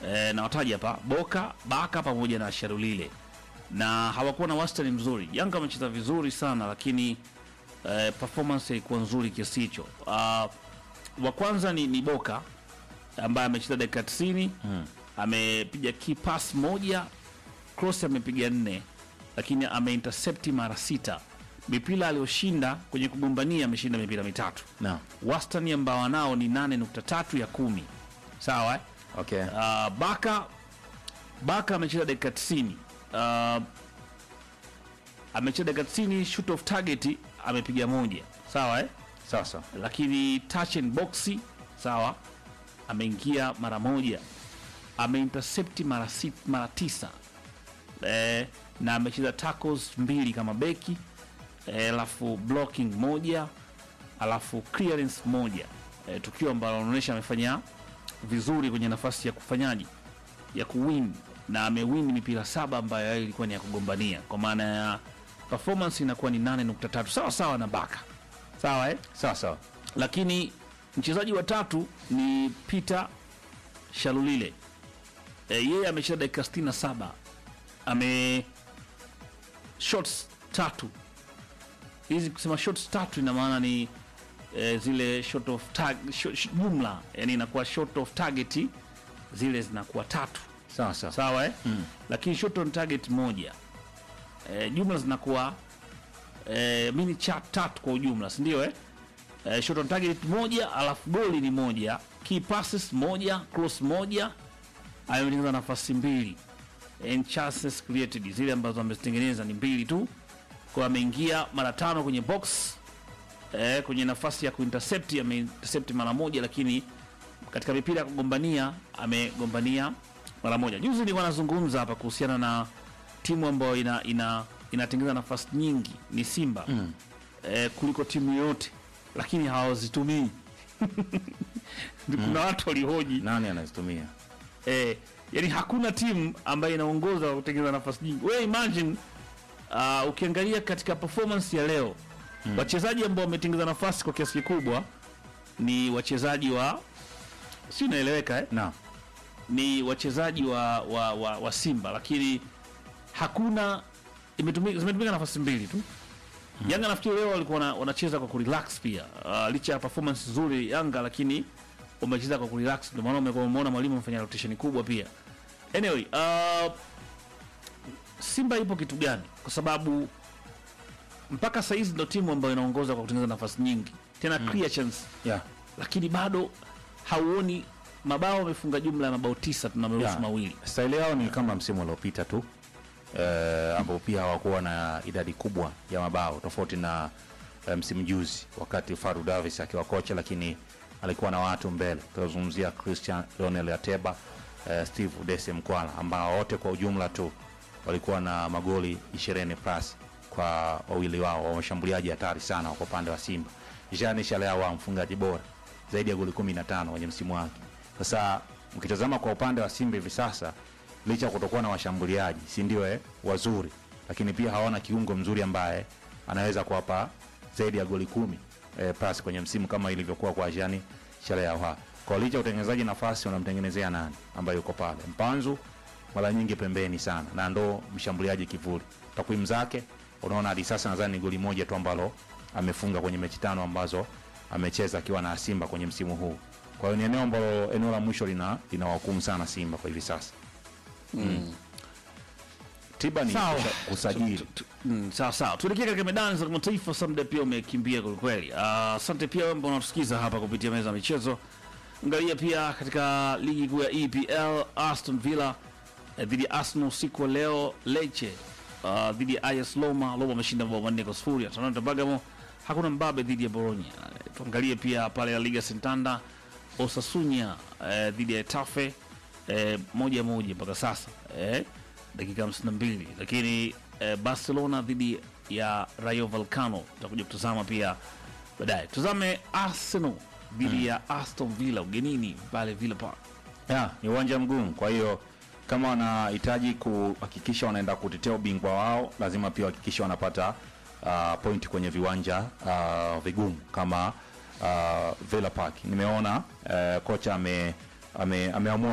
e, na wataja hapa Boka, Baka pamoja na Sharulile, na hawakuwa na wastani mzuri. Yanga wamecheza vizuri sana, lakini e, performance ilikuwa nzuri kiasi hicho. Uh, wa kwanza ni, ni Boka ambaye amecheza dakika 90 amepiga key pass moja, cross amepiga nne, lakini ameintercepti mara sita. Mipira aliyoshinda kwenye kugombania ameshinda mipira mitatu Naam. wastani ambao wanao ni 8.3 ya kumi. Sawa eh? Okay. Uh, Baka Baka amecheza dakika 90. Uh, amecheza dakika 90, shoot of target amepiga moja. Sawa eh? Sasa. Lakini touch and box sawa, ameingia mara moja, ameintercept mara sit, mara tisa eh, na amecheza tackles mbili kama beki eh, alafu blocking moja alafu clearance moja eh, tukio ambalo anaonyesha amefanya vizuri kwenye nafasi ya kufanyaji ya kuwin na amewin mipira saba ambayo yeye ilikuwa ni ya kugombania kwa maana ya performance inakuwa ni 8.3 sawa sawa na Baka sawa eh? Sawa sawa. lakini mchezaji wa tatu ni Peter Shalulile e, yeye amecheza dakika 67 ame shots tatu hizi kusema shots tatu ina maana ni e, zile shot of tag, shot, shot, jumla yani inakuwa shot of target zile zinakuwa tatu Sawa sawa. sawa eh? mm. lakini shot on target moja e, jumla zinakuwa e, mini chat tatu kwa ujumla si ndio eh? e, shot on target moja alafu goli ni moja key passes moja cross moja ametengeneza nafasi mbili and chances created zile ambazo amezitengeneza ni mbili tu kwa ameingia mara tano kwenye box eh, kwenye nafasi ya kuintercept ameintercept mara moja lakini katika mipira ya kugombania amegombania mara moja juzi nilikuwa nazungumza hapa kuhusiana na timu ambayo ina ina inatengeneza nafasi nyingi ni simba mm. eh, kuliko timu yoyote lakini hawazitumii kuna watu walihoji Nani anazitumia? eh, yani hakuna timu ambayo inaongoza kwa kutengeneza nafasi nyingi. Wewe imagine uh, ukiangalia katika performance ya leo mm. wachezaji ambao wametengeneza nafasi kwa kiasi kikubwa ni wachezaji wa si unaeleweka eh? Naam. ni wachezaji wa, wa, wa, wa Simba, lakini hakuna imetumika, zimetumika nafasi mbili tu mm. Yanga nafikiri leo walikuwa wana- wanacheza kwa kurelax pia uh, licha ya performance nzuri Yanga, lakini wamecheza kwa kurelax, ndio maana umekuwa umeona mwalimu amefanya rotation kubwa pia. Anyway, uh, Simba ipo kitu gani? Kwa sababu mpaka saa hizi ndo timu ambayo inaongoza kwa kutengeneza nafasi nyingi tena clear chance Yeah. lakini bado hauoni mabao wamefunga jumla ya mabao tisa tunameruhusu Yeah. mawili Staili yao ni kama msimu uliopita tu eh, ambao pia hawakuwa na idadi kubwa ya mabao tofauti na eh, msimu juzi wakati Faru Davis akiwa kocha, lakini alikuwa na watu mbele. Tunazungumzia Christian Lionel Ateba, eh, Steve Dese Mkwala ambao wote kwa ujumla tu walikuwa na magoli 20 plus kwa wawili wao wa washambuliaji hatari sana kwa upande wa Simba. Jean Shalea wa mfungaji bora zaidi ya goli 15 kwenye msimu wake. Sasa mkitazama kwa upande wa Simba hivi sasa, licha ya kutokuwa na washambuliaji si ndio eh, wazuri, lakini pia hawana kiungo mzuri ambaye anaweza kuwapa zaidi ya goli kumi eh, plus kwenye msimu kama ilivyokuwa kwa Jean Shalea wa. Kwa licha ya utengenezaji nafasi, wanamtengenezea nani ambaye yuko pale? Mpanzu mara nyingi pembeni sana, na ndo mshambuliaji kivuli. Takwimu zake unaona hadi sasa nadhani ni goli moja tu ambalo amefunga kwenye mechi tano ambazo amecheza akiwa na Simba kwenye msimu huu. Kwa hiyo ni eneo ambalo eneo la mwisho lina linawahukumu sana Simba kwa hivi sasa. Mm. Tiba ni Sawa. kusha- kusajili. Tu- tu- mm, sawa sawa tuelekee katika medani za kimataifa samda pia umekimbia kwelikweli Ah, asante pia wewe ambao unatusikiza hapa kupitia meza ya michezo angalia pia katika ligi kuu ya epl aston villa eh, dhidi ya arsenal usiku wa leo leche ah, dhidi ya is loma loma ameshinda mabao manne kwa sufuri atalanta bagamo hakuna mbabe dhidi ya boronya Eh, tuangalie pia pale la liga sentanda osasunya eh, dhidi ya tafe eh, moja moja mpaka sasa eh, dakika 52 lakini eh, barcelona dhidi ya rayo valcano tutakuja kutazama pia baadaye tuzame arsenal dhidi ya aston villa ugenini pale villa park Ya, ni uwanja mgumu. Kwa hiyo kama wanahitaji kuhakikisha wanaenda kutetea ubingwa wao, lazima pia wahakikisha wanapata uh, pointi kwenye viwanja uh, vigumu kama uh, Villa Park. Nimeona uh, kocha ame, ame, ameamua